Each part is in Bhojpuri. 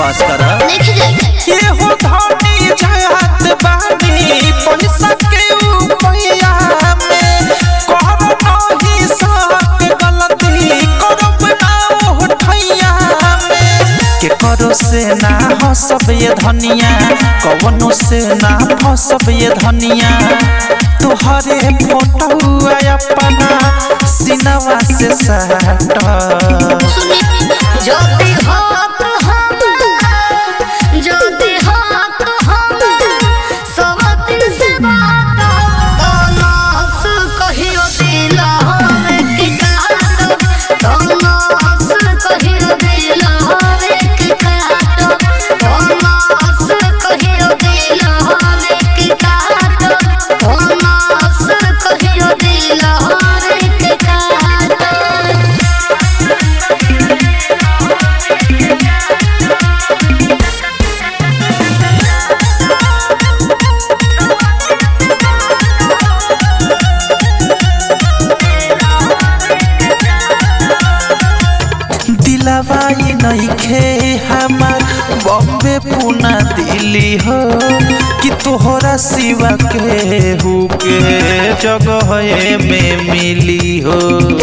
विश्वास कर देख जाए ये हो धनी जात बानी पैसा के उपया में कर नहीं सक गलती करब ना उठैया में के करो से ना हसब ये धनिया कवनो से ना फसब ये धनिया तोहरे फोटो अपना सिनवा से सट ज्योति हो तो हम ज्योति हो तो हम सब दिन से बात तनास कहियो दिल हवे की काट तनास कहियो दिल हवे की काट तनास कहियो दिल हवे की काट तनास कहियो दिल हवे की काट दिलवा ई नइखे हमार बॉम्बे पुना दिल्ली हो कि तोहरा सिवा के हु के जगह में मिली हो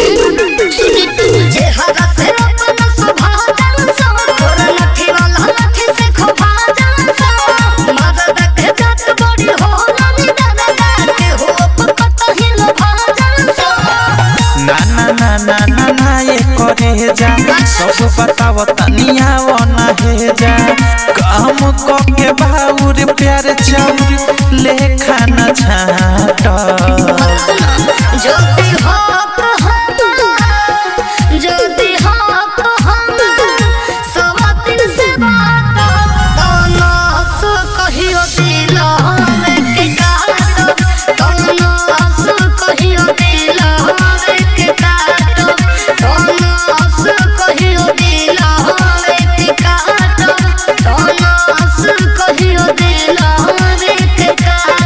जे हरा से अपना स्वभाव जान सो तोरा लठी वाला लठी से खोभा जान सो मदद के जात बड़ी हो लानी दादा के हो पकत ही लभा जान सो ना ना ना ना ना ना ये करे जा सब बताव तनिया ना हे जा काम क के बाउर प्यार चाउर ले खाना छाट ज्योति हो तो हम ज्योति हो तो हम सब दिन से बात तनास कहियो दिल हवे के काट तनास कहियो दिल हवे के काट तनास कहियो दिल हवे के काट तनास कहियो दिल हवे के काट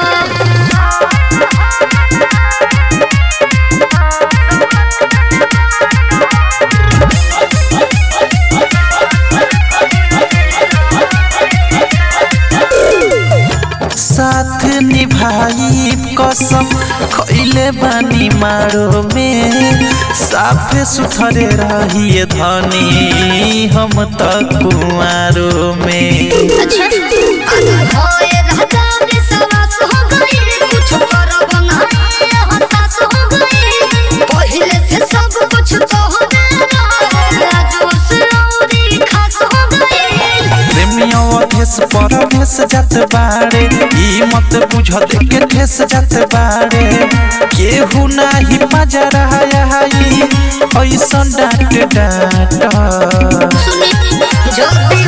साथ निभाई कसम खैले बानी मारो में साफे सुथरे रहिए धनी हम त कुआरो में अच्छा होए राजा विश्वास हो गई कुछ करब नहीं हताश हो गई पहले से सब कुछ तो हो राजो से औरी खास हो गई प्रेमियों अधेस परभेस जात बाड़े ई मत बुझ के ठेस जात बाड़े केहू नाही पजरा आई ऐसन डांट डांट सुनी ज्योति